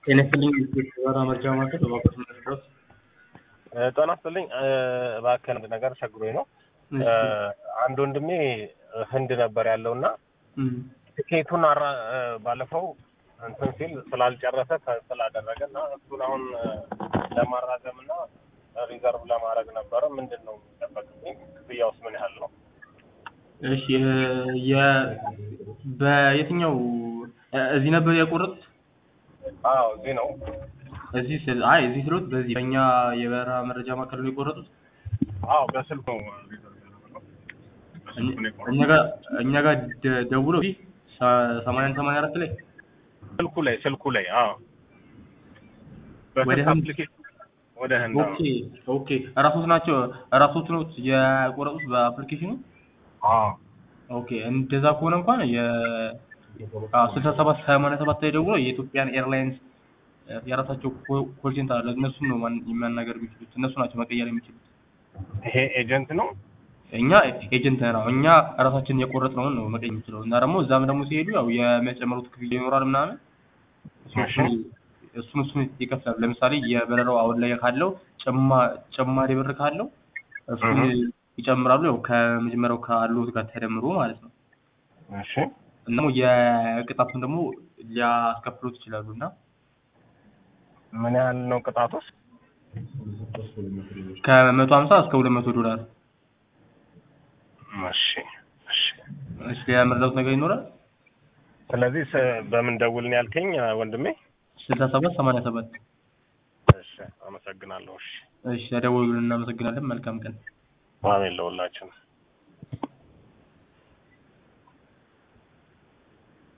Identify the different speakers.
Speaker 1: ጤና ይስጥልኝ የበራ መርጃ ማዕከል በባኮስ መድረስ
Speaker 2: ጤና ይስጥልኝ እባክህ አንድ ነገር ቸግሮኝ ነው። አንድ ወንድሜ ህንድ ነበር ያለው እና ትኬቱን አራ ባለፈው እንትን ሲል ስላልጨረሰ ስላደረገ እና እሱን አሁን ለማራዘም እና ሪዘርቭ ለማድረግ ነበረ። ምንድን ነው የሚጠበቅብኝ? ክፍያውስ ምን ያህል ነው?
Speaker 1: እሺ የ በየትኛው እዚህ ነበር ያቆረጡት?
Speaker 2: አዎ እዚህ ነው።
Speaker 1: እዚህ ስል አይ እዚህ ስሎት በዚህ በእኛ የበረራ መረጃ ማዕከል ነው የቆረጡት።
Speaker 2: አዎ በስልኩ ነው ሪዘርቭ ያደረግነው። በስልኩ ነው የቆረጥነው።
Speaker 1: እኛ ጋር እኛ ጋር ደ- ደውለው እዚህ ሰማንያ አንድ ሰማንያ አራት ላይ
Speaker 2: ስልኩ ላይ ስልኩ ላይ አዎ
Speaker 1: ወደ
Speaker 2: በስልክ
Speaker 1: ህንድ?
Speaker 2: አፕሊኬሽን ወደ ህንድ አዎ።
Speaker 1: ኦኬ ኦኬ እራሶት ናቸው እራሶት ነው የቆረጡት በአፕሊኬሽኑ?
Speaker 2: አዎ
Speaker 1: ኦኬ እንደዛ ከሆነ እንኳን የ ስልሳ ሰባት ሰማንያ ሰባት ላይ ደውሎ የኢትዮጵያን ኤርላይንስ የራሳቸው ኮል ሴንተር አለ። እነሱን ነው ማን- ማናገር የሚችሉት። እነሱ ናቸው መቀየር የሚችሉት።
Speaker 2: ይሄ ኤጀንት ነው።
Speaker 1: እኛ ኤጀንት ነው እኛ ራሳችን የቆረጥነውን ነው መቀየር የሚችለው እና ደግሞ እዛም ደግሞ ሲሄዱ ያው የሚያጨምሩት ክፍያ ይኖራል ምናምን እሱ-
Speaker 2: እሺ።
Speaker 1: እሱን እሱን ይከፍላሉ። ለምሳሌ የበረራው አሁን ላይ ካለው ጭማ- ጭማሪ ብር ካለው እሱን
Speaker 2: እህ።
Speaker 1: ይጨምራሉ። ያው ከመጀመሪያው ካሉት ጋር ተደምሮ ማለት ነው።
Speaker 2: እሺ
Speaker 1: እና ደግሞ የቅጣቱን ደግሞ ሊያስከፍሉት ይችላሉ እና
Speaker 2: ምን ያህል ነው ቅጣቱስ?
Speaker 1: ከመቶ ሀምሳ እስከ ሁለት መቶ ዶላር
Speaker 2: እሺ እሺ።
Speaker 1: እሺ ያመረዳት ነገር ይኖራል።
Speaker 2: ስለዚህ ስ- በምን ደውልን ያልከኝ ወንድሜ?
Speaker 1: ስልሳ ሰባት ሰማንያ ሰባት
Speaker 2: እሺ አመሰግናለሁ። እሺ
Speaker 1: እሺ ያደወሉልን እናመሰግናለን። መልካም ቀን።
Speaker 2: አሜን ለሁላችን።